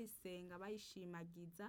bayisenga bayishimagiza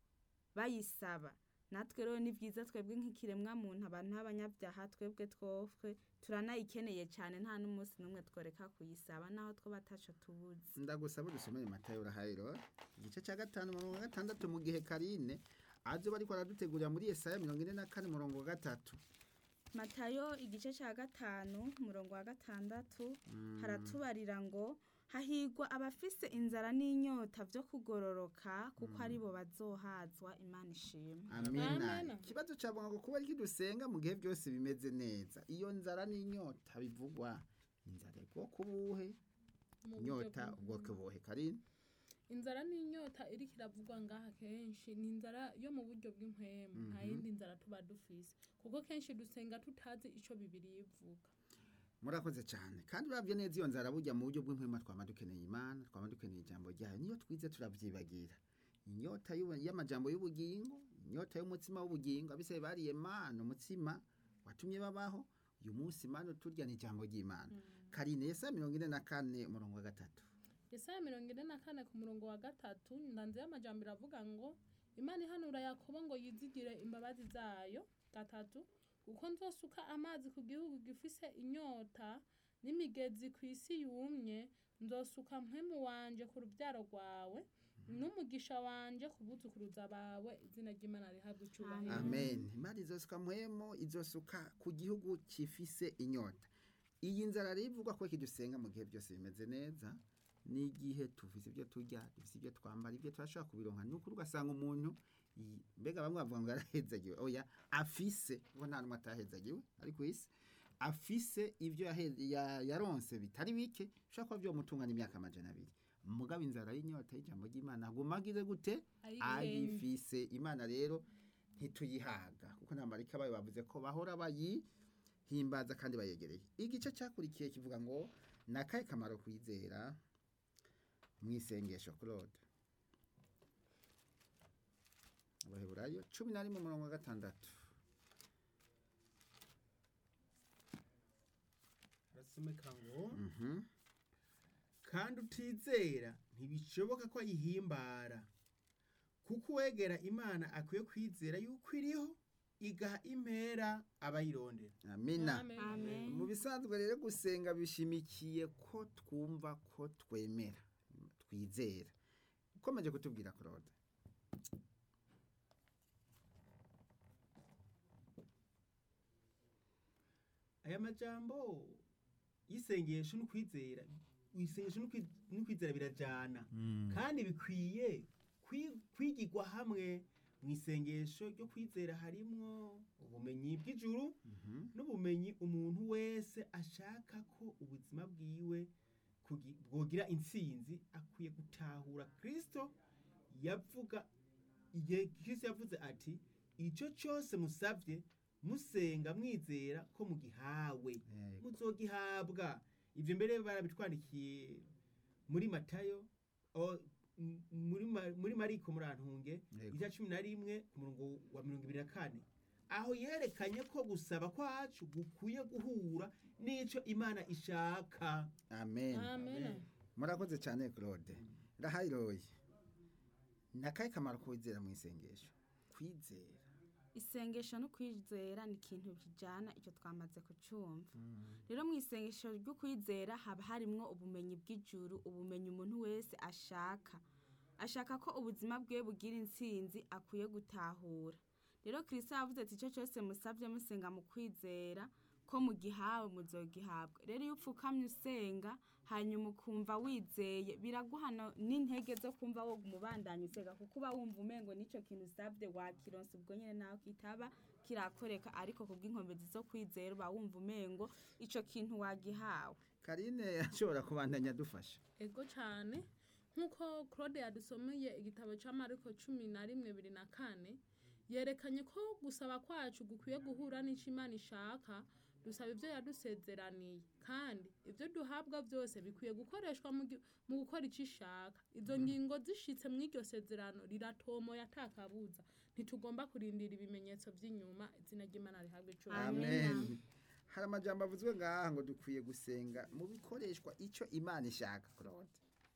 bayisaba natwe rero ni byiza twebwe nk'ikiremwa muntu abantu b'abanyabyaha twebwe twofwe turanayikeneye cyane nta n'umunsi n'umwe tworeka kuyisaba naho two bataco tubuze ndagusaba dusomere matayo urahayiro igice cya gatanu mirongo gatandatu mu gihe karine azo bariko aradutegurira muri Yesaya mirongo ine na kane murongo wa gatatu matayo igice cya gatanu umurongo wa gatandatu haratubarira ngo hahigwa abafise inzara n'inyota byo kugororoka kuko ari bo bazohazwa imana ishima amina Amina. ikibazo cyavuga ngo kuba ariko dusenga mu gihe byose bimeze neza iyo nzara n'inyota bivugwa inzara ubwoko buhe Mu buryo inyota bw'umuntu. ubwoko buhe karine inzara n'inyota iriko iravugwa ngaha kenshi ni inzara yo mu buryo bw'impwemu nta yindi nzara tuba dufise kuko kenshi dusenga tutazi ico bibiri ivuga murakoze cyane kandi urabye neza iyo nzara burya mu buryo bw'impwema twama dukeneye imana twama dukeneye ijambo ryayo niyo twize turabyibagira inyota y'ubu- y'amajambo y'ubugingo inyota y'umutsima w'ubugingo abiseye bariye mana umutsima watumye babaho uyu munsi mana turya ni ijambo ry'imana karine yesa mirongo ine na kane umurongo wa gatatu Yesaya mirongo ine na kane ku murongo wa gatatu ndanze y'amajambo iravuga ngo imana ihanura yakobo ngo yizigire imbabazi zayo gatatu kuko nzosuka amazi ku gihugu gifise inyota n'imigezi ku isi yumye nzosuka mpwemu wanje ku rubyaro rwawe n'umugisha wanje ku buzukuruza bawe izina ry'imana rihabwa icubahiro amen imana izosuka muhemo izosuka ku gihugu kifise inyota iyi nzara rero ivugwa ko kidusenga mu gihe byose bimeze neza n'igihe tufise ibyo turya dufise ibyo twambara ibyo turashobora kubironka ni ukuri ugasanga umuntu yi- mbega bamwe bavuga ngo yarahezagiwe oya afise kuko nta n'umwe atahezagiwe ari ku isi afise ibyo yahe- ya- yaronse bitari bike bishobora kuba byomutunga n'imyaka amajana abiri mugabo inzara y'inyota y'ijambo ry'imana aguma agize gute Ayigenge. ayifise imana rero ntituyihaga kuko nta marika bayo bavuze ko bahora bayihimbaza kandi bayegereye igice cyakurikiye kivuga ngo ni akahe kamaro kwizera mu isengesho claude abaheburayo cumi na rimwe umurongo wa gatandatu harasomeka ngo kandi utizera ntibishoboka ko ayihimbara kuko uwegera imana akwiye kwizera yuko iriho igaha impera abayirondera amina Amen. amen mu bisanzwe rero gusenga bishimikiye ko twumva ko twemera twizera ukomeje kutubwira claude aya majambo y'isengesho n'ukwizera isengesho n'ukwi- n'ukwizera birajana kandi bikwiye kwi- kwigirwa hamwe mu isengesho ryo kwizera harimwo ubumenyi bw'ijuru n'ubumenyi umuntu wese ashaka ko ubuzima bwiwe kugi- bwogira intsinzi akwiye gutahura kristo yavuga igihe kristo yavuze ati icyo cyose musabye musenga mwizera ko mugihawe Yego. muzogihabwa ibyo mbere barabitwandikiye muri matayo o- m- muri Ma- muri mariko murantunge Yego. icya cumi na rimwe ku murongo wa mirongo ibiri na kane aho yerekanye ko gusaba kwacu gukwiye guhura n'icyo imana ishaka amen amen murakoze cyane claude rahayiroye ni akahe kamaro kwizera mu isengesho kwizera isengesho no kwizera ni ikintu bijyana icyo twamaze kucyumva rero mu isengesho ryo kwizera haba harimo ubumenyi bw'ijuru ubumenyi umuntu wese ashaka ashaka ko ubuzima bwe bugira intsinzi akwiye gutahura rero kirisita yavuze ati icyo cyose musabye musenga mu kwizera ko mugihawe muzogihabwa rero iyo upfukamye usenga hanyuma ukumva wizeye biraguhana n'intege zo kumva wo umubandanya usenga kuko uba wumva umengo n'icyo kintu usabye wakironsa ubwo nyine nawe kitaba kirakoreka ariko kubw'inkomezi zo kwizera uba wumva umengo icyo kintu wagihawe karine ashobora kubandanya adufasha ego cyane nk'uko claude yadusomeye igitabo cya mariko cumi na rimwe bibiri na kane yerekanye ko gusaba kwacu gukwiye guhura n'icyo imana ishaka dusaba ibyo yadusezeraniye kandi ibyo duhabwa byose bikwiye gukoreshwa mu gi- mu gukora icyo ishaka izo ngingo zishitse mu iryo sezerano riratomoye atakabuza ntitugomba kurindira ibimenyetso by'inyuma izina ry'imana rihabwa icubahiro amen hari amajambo avuzwe ngaha ngo dukwiye gusenga mu bikoreshwa icyo imana ishaka claude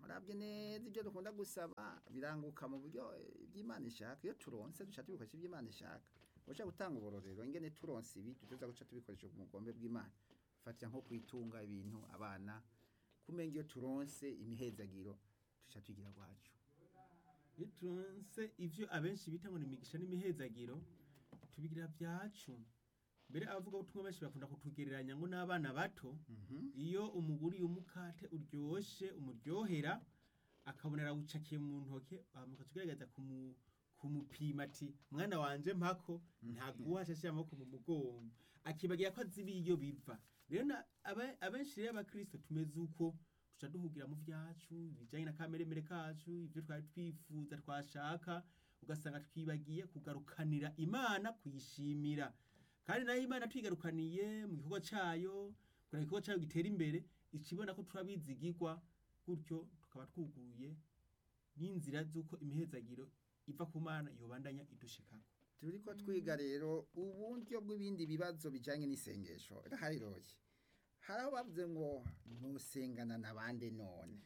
urabye neza ibyo dukunda gusaba biranguka mu buryo eh, bw'imana ishaka iyo turonse duca tubikoresha iby'imana ishaka ushaka gutanga uburorero ingene turonse ibi tuza guca tubikoresha mu bugombe bw'imana fatira nko kwitunga ibintu abana kumenga iyo turonse imihezagiro duca tugira gwacu iyo turonse ivyo abenshi bita ngo ni imigisha n'imihezagiro tubigira vyacu mbere abavuga ubutumwa benshi bakunda kutugereranya ngo n'abana bato Mhm. iyo umuguriye umukate uryoshe umuryohera akabona arawucakiye mu ntoke bamuka tugerageza kumu kumupima ati mwana wanje mpako ntaguha ashashe amaboko mu mugongo akibagira ko azi iyo biva rero na- aba- abenshi rero abakristo tumeze uko tuca duhugira mu vyacu ibijanye na kameremere kacu ivyo twari twifuza twashaka ugasanga twibagiye kugarukanira imana kuyishimira kandi nayo imana twigarukaniye mu gikorwa cayo kugira ngo igikorwa cayo gitera imbere ikibona ko turabizigirwa gutyo tukaba twuguruye n'inzira z'uko imihezagiro iva ku mana yobandanya idushikako turiko twiga rero uburyo bw'ibindi bibazo bijanye n'isengesho rahariroye hari aho bavuze ngo ntusengana n'abandi none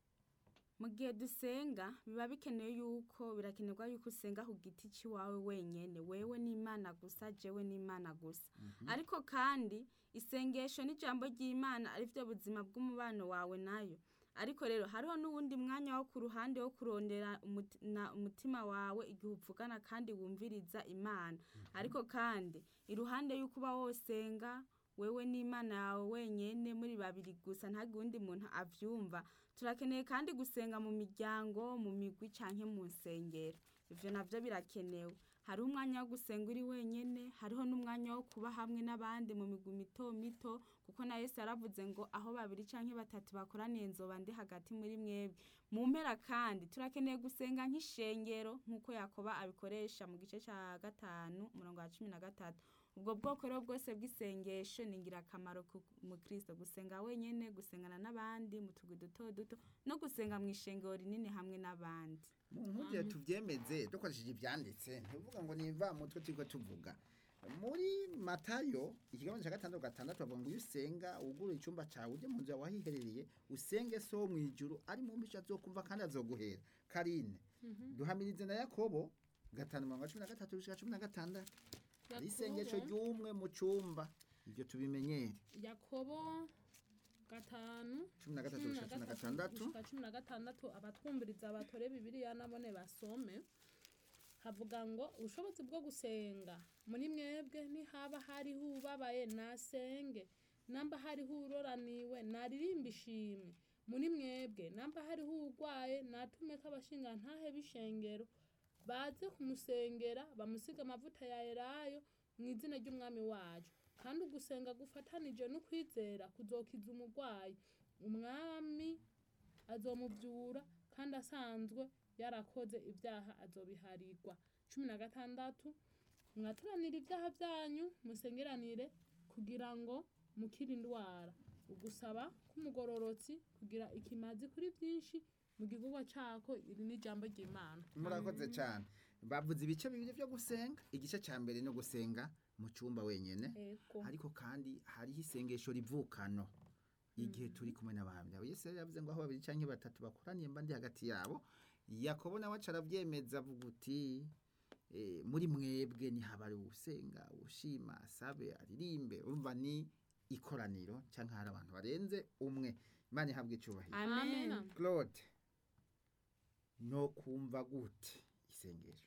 mu gihe dusenga biba bikenewe yuko birakenerwa yuko usenga ku giti cy'iwawe wenyine wewe n'imana gusa jewe n'imana gusa ariko kandi isengesho n'ijambo ry'imana ari byo buzima bw'umubano wawe nayo ariko rero hariho n'uwundi mwanya wo ku ruhande wo kurondera umuti- na- umutima wawe igihe uvugana kandi wumviriza imana ariko kandi iruhande y'uko uba wosenga wewe n'imana yawe wenyene muri babiri gusa ntagire uwundi muntu avyumva turakeneye kandi gusenga mu miryango mu migwi canke mu nsengero ivyo navyo birakenewe hariho umwanya wo gusenga uri wenyene hariho n'umwanya wo kuba hamwe n'abandi mu migwi mito mito kuko na yesu yaravuze ngo aho babiri canke batatu bakoraniye nzoba ndi hagati muri mwebwe mu mpera kandi turakeneye gusenga nk'ishengero nk'uko yakoba abikoresha mu gice ca gatanu umurongo wa cumi na gatatu ubwo bwoko rero bwose bw'isengesho ni ingirakamaro ku mukristo gusenga wenyene gusengana n'abandi mu tugwi duto duto no gusenga mu ishengero rinini hamwe n'abandi mu nkugire tuvyemeze dukoresheje ivyanditse ntivuga ngo nimva mutwe turiko tuvuga muri matayo ikigambo ca gatandatu gatandatu bavuga ngo iyo usenga wugurure icumba cawe uje mu nzu yawe wahiherereye usenge so wo mw'ijuru ari mu mbica azokumva kandi azoguhera karine duhamirize na yakobo gatanu mirongo cumi na gatatu gushika cumi na gatandatu ari isengesho ry'umwe mu cumba ivyo tubimenyere yakobo gatanu cumi na gatatu gushika cumi na gatandatu gushika cumi na gatandatu abatwumviriza batore bibiliya nabone basome havuga ngo ubushobozi bwo gusenga muri mwebwe nihaba hariho ubabaye nasenge namba hariho uroraniwe naririmba ishimwe muri mwebwe namba hariho urwaye natumeko abashinga ntahe b'ishengero baze kumusengera bamusiga amavuta ya elayo mu izina ry'umwami wacu kandi ugusenga gufatanije n'ukwizera kuzokiza umurwayi umwami azomuvyura kandi asanzwe yarakoze ibyaha azobiharirwa cumi na gatandatu mwaturanire ibyaha byanyu musengeranire kugira ngo mukire indwara ugusaba k'umugororotsi kugira ikimazi kuri byinshi mu gikorwa cako iri ni ijambo ry'imana murakoze cyane bavuze ibice bibiri byo gusenga igice cya mbere no gusenga mu cyumba wenyine ego ariko kandi hariho isengesho rivukano igihe turi kumwe n'abandi aho yesu yari yavuze ngo aho babiri cyangwa batatu bakoraniye mba ndi hagati yabo yakobo nawe aca arabyemeza avuga uti eh, muri mwebwe ntihabari usenga ushima asabe aririmbe urumva ni ikoraniro cyangwa hari abantu barenze umwe imana ihabwa icyubahiro amen Amen. claude no kumva gute isengesho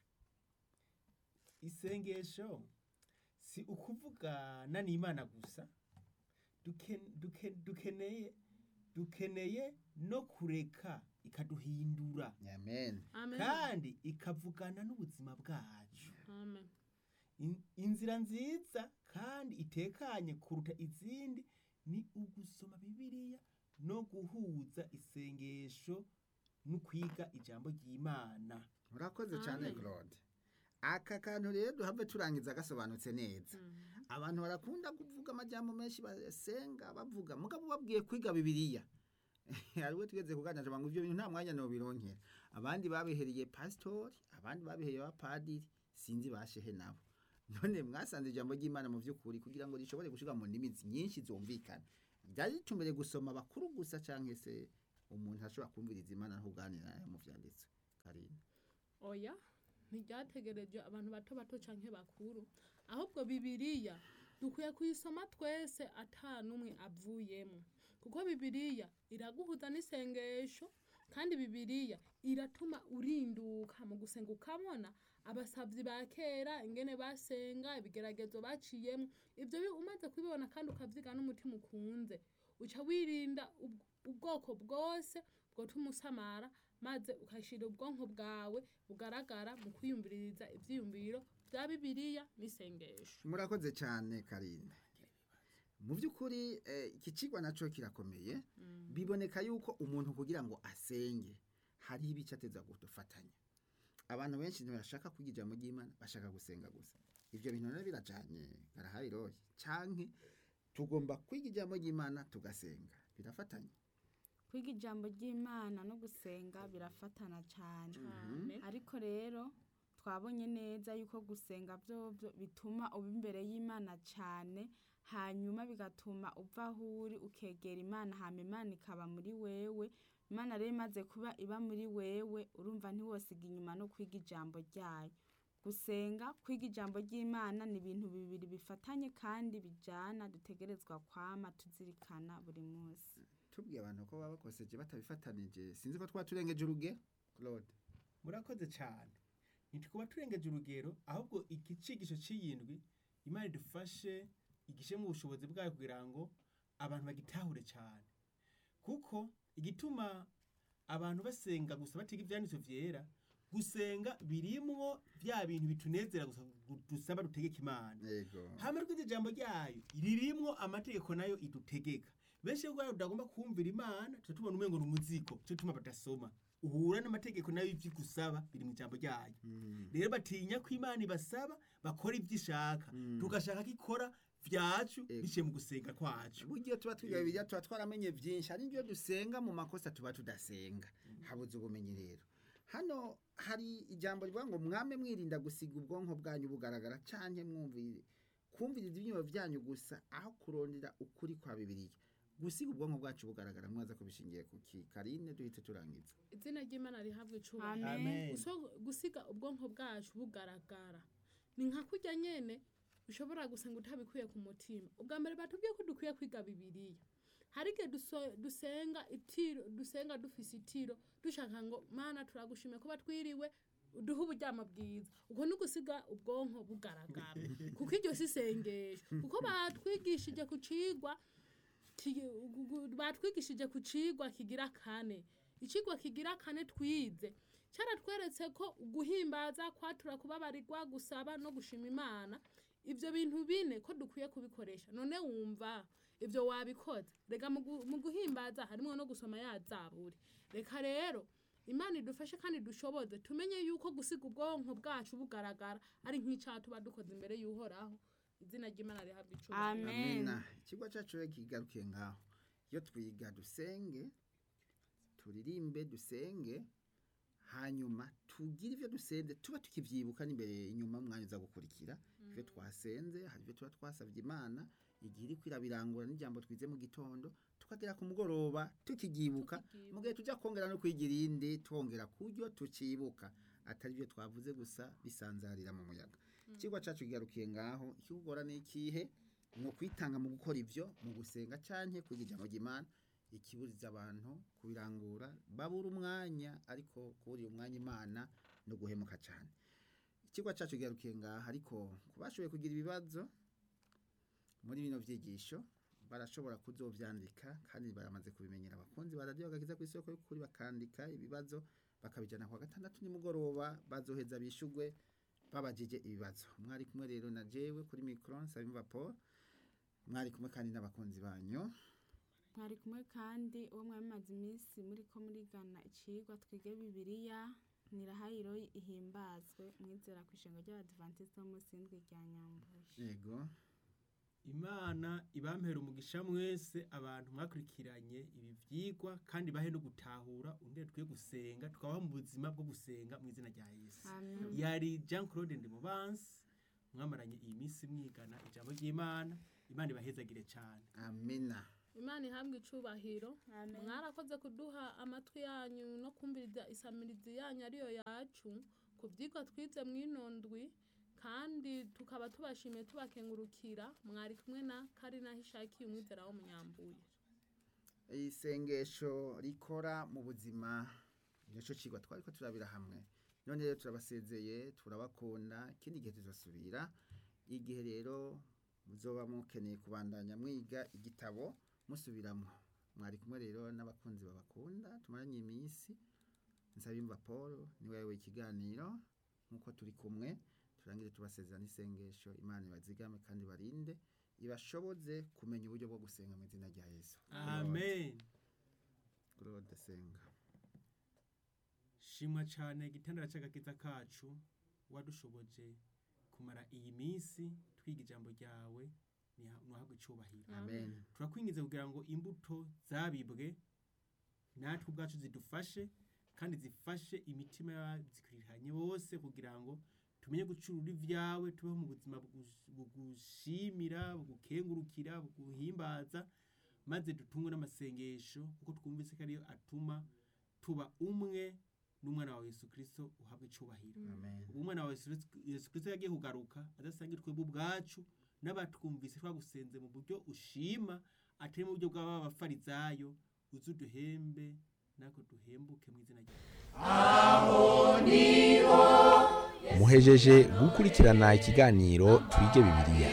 isengesho si ukuvugana n'imana gusa duken- duken- dukeneye dukeneye no kureka ikaduhindura amen amen kandi ikavugana n'ubuzima bwacu amen In- inzira nziza kandi itekanye kuruta izindi ni ugusoma bibiliya no guhuza isengesho no kwiga ijambo ry'imana urakoze cyane Amen. claude aka kantu rero duhave turangiza gasobanutse neza Mhm. abantu barakunda kuvuga amajyamo menshi basenga bavuga mugabo babwiye kwiga bibiliya hari we tugeze kuganira ngo ibyo bintu nta mwanya nobironkera abandi babihereye pasitori abandi babihereye abapadiri sinzi bashehe nabo none mwasanze ijambo ry'imana mu by'ukuri kugira ngo rishobore gushyirwa mu ndimi nyinshi zumvikana byari ritumbereye gusoma bakuru gusa cyangwa se umuntu ashobora kumviriza imana ntuganira nayo mu vyanditswe karine oya ntiryategereje abantu bato bato canke bakuru ahubwo bibiriya dukwiye kuyisoma twese ata n'umwe avuyemo kuko bibiriya iraguhuza n'isengesho kandi bibiriya iratuma urinduka mu gusenga ukabona abasavyi ba kera ingene basenga ibigeragezo baciyemo ibyo bi- umaze kubibona kandi ukavyiga n'umutima ukunze uca wirinda ubw- ubwoko bwose bwotuma usamara maze ukashira ubwonko bwawe bugaragara mu kwiyumviriza ivyiyumviro vya bibiriya n'isengesho murakoze cyane karine mu by'ukuri eh, iki kigwa naco kirakomeye biboneka yuko umuntu kugira ngo asenge hariho ibice ateza gufatanya abantu benshi ntibashaka kwiga ijambo ry'imana bashaka gusenga gusa ibyo bintu rero birajanye barahabiroye canke tugomba kwiga ijambo ry'imana tugasenga birafatanya kwiga ijambo ry'imana no gusenga birafatana cyane cane ariko rero twabonye neza yuko gusenga byovyo bituma uba imbere y'imana cyane hanyuma bigatuma uva aho uri ukegera imana hama imana ikaba muri wewe imana rero imaze kuba iba muri wewe urumva ntiwosiga inyuma no kwiga ijambo ryayo gusenga kwiga ijambo ry'imana ni ibintu bibiri bifatanye kandi bijana dutegerezwa kwama tuzirikana buri munsi tubwiye abantu ko baba bakoseje batabifatanije sinzi ko twaba turengeje urugero claude murakoze cyane ntitukuba turengeje urugero ahubwo iki cigisho c'iyindwi imana idufashe igishe mu bushobozi bwayo kugira ngo abantu bagitahure cyane kuko igituma abantu basenga gusa batiga ivyanditswe vyera gusenga birimwo vya bintu bitunezera gusa gu- dusaba dutegeka imana yego hama rwize ijambo ryayo ririmwo amategeko nayo idutegeka benshi rero tutagomba kumvira imana tuca tubona umengo ni umuzigo cyo tuma badasoma uhura n'amategeko nayo ivyo igusaba biri mu ijambo ryayo Mm. rero batinya ko imana ibasaba bakora ivyo ishaka Mm. tugashaka ko ikora vyacu Ego. biciye mu gusenga kwacu buryo tuba twiga bibiliya tuba twaramenye byinshi hari n'ibyo dusenga mu makosa tuba tudasenga habuze ubumenyi rero hano hari ijambo rivuga ngo mwame mwirinda gusiga ubwonko bwanyu bugaragara canke mwumvire kumviriza ibyiyumvo byanyu gusa aho kurondera ukuri kwa bibiliya gusiga ubwonko bwacu bugaragara mwaza kubishingiye ku ki karine duhite turangiza izina ry'imana rihabwa icubahiro Amen. Guso- gusiga ubwonko bwacu bugaragara ni nka kurya nyene ushobora gusenga utabikuye ku mutima ubwa mbere batubwiye ko dukwiye kwiga bibiriya hari igihe duso- dusenga itiro dusenga dufise itiro dushaka ngo mana turagushimiye kuba twiriwe uduhe uburyamo bwiza ubwo ni ugusiga ubwonko bugaragara kuko iryo si isengesho kuko batwigishije ku cigwa ki- gu- gu- batwigishije ku cigwa kigira kane icigwa kigira kane twize cyaratweretse ko guhimbaza kwatura kubabarirwa gusaba no gushima imana ibyo bintu bine ko dukwiye kubikoresha none wumva ibyo wabikoze reka mu gu- mu guhimbaza harimo no gusoma ya zaburi reka rero imana idufashe kandi dushoboze tumenye yuko gusiga ubwonko bwacu bugaragara ari nk'icyaha tuba dukoze imbere y'uhoraho izina ry'imana rihabwa icubahiro Amen. amina ikigo cyacu rero kigarukiye ngaho iyo twiga dusenge turirimbe dusenge hanyuma tugire ibyo dusenze tuba tukivyibuka n'imbere inyuma umwanya uza gukurikira ibyo twasenze hari ibyo tuba twasabye imana igihe iri kwirabirangura n'ijambo twize mu gitondo tukagera ku mugoroba tukibyibuka mu gihe tujya kongera no kwiga irindi twongera kuryo tukibuka atari byo twavuze gusa bisanzarira mu muyaga ikigo cyacu kigarukiye ngaho ikigora ni ikihe ni ukwitanga mu gukora ibyo mu gusenga canke kwiga ijambo ry'imana ikiburiza abantu kubirangura babura umwanya ariko kuburira umwanya imana no guhemuka cyane ikigo cyacu kigarukiye ngaha ariko ku bashoboye kugira ibibazo muri bino vyigisho barashobora kuzovyandika kandi baramaze kubimenyera abakunzi ba radiyo gakiza ku isoko y'ukuri bakandika ibibazo bakabijana kwa gatandatu nimugoroba bazoheza bishugwe babajije ibibazo mwari kumwe rero na jewe kuri micro nsabimva paul mwari kumwe kandi n'abakunzi banyu mwari kumwe kandi uwo mwamaze iminsi muri ko murigana icigwa twige bibiliya nirahayiro ihimbazwe mwizera ku ishengo ry'abadivantisite b'umunsi w'indwi rya nyambuye yego imana ibampera umugisha mwese abantu mwakurikiranye ibi vyigwa kandi bahe no gutahura ungene twiye gusenga tukabaho mu buzima bwo gusenga mu izina rya yesu amen yari jean claude ndimubansi mwamaranye iyi minsi mwigana ijambo ry'imana imana ibahezagire cyane amina imana ihabwe icubahiro Amen. mwarakoze kuduha amatwi yanyu no kumviriza isamirizi yanyu ariyo yacu ku byigwa twize mw'inondwi kandi tukaba tubashimiye tubakengurukira mwari kumwe na karina hishakiye umwizera w'umunyambuye isengesho rikora mu buzima nicyo kigwa twari ko turabira hamwe none rero turabasezeye turabakunda ikindi gihe tuzasubira igihe rero muzoba mukeneye kubandanya mwiga igitabo musubiramo mwari kumwe rero n'abakunzi babakunda tumaranye iminsi nsabimva paul niwe wayoboye ikiganiro nk'uko turi kumwe turangire tubasezerana isengesho imana ibazigame kandi barinde ibashoboze kumenya uburyo bwo gusenga mu izina rya yesu amen Claude senga shimwa cyane igitandara cy'agakiza kacu wadushoboje kumara iyi minsi twiga ijambo ryawe niha- nuhabwe icubahiro amen turakwingiza kugira ngo imbuto zabibwe natwe ubwacu zidufashe kandi zifashe imitima y'abazikwiranye bose kugira ngo tumenye gucurura ibyawe tubeho mu buzima bugu- bugushimira bugukengurukira buguhimbaza maze dutungwe n'amasengesho kuko twumvise ko ariyo atuma tuba umwe n'umwana wawe yesu kirisito uhabwa icubahiro amen ubu umwana wawe Yesu Yesu kirisito yagiye kugaruka adasangira twebwe ubwacu n'abatwumvise twagusenze mu buryo ushima atari mu buryo bw'aba bafarizayo uze uduhembe natwe duhembuke mu izina ryawe muhejeje gukurikirana ikiganiro twige bibiliya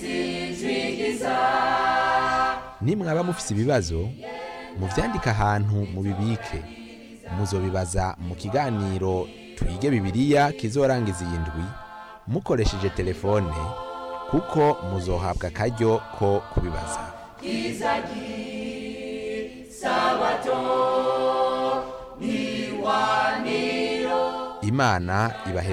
nimwaba mufise ibibazo muvyandike ahantu mubibike muzobibaza mu kiganiro twige bibiliya kizorangiza iyi ndwi mukoresheje telefone kuko muzohabwa akaryo ko kubibaza imana ibahe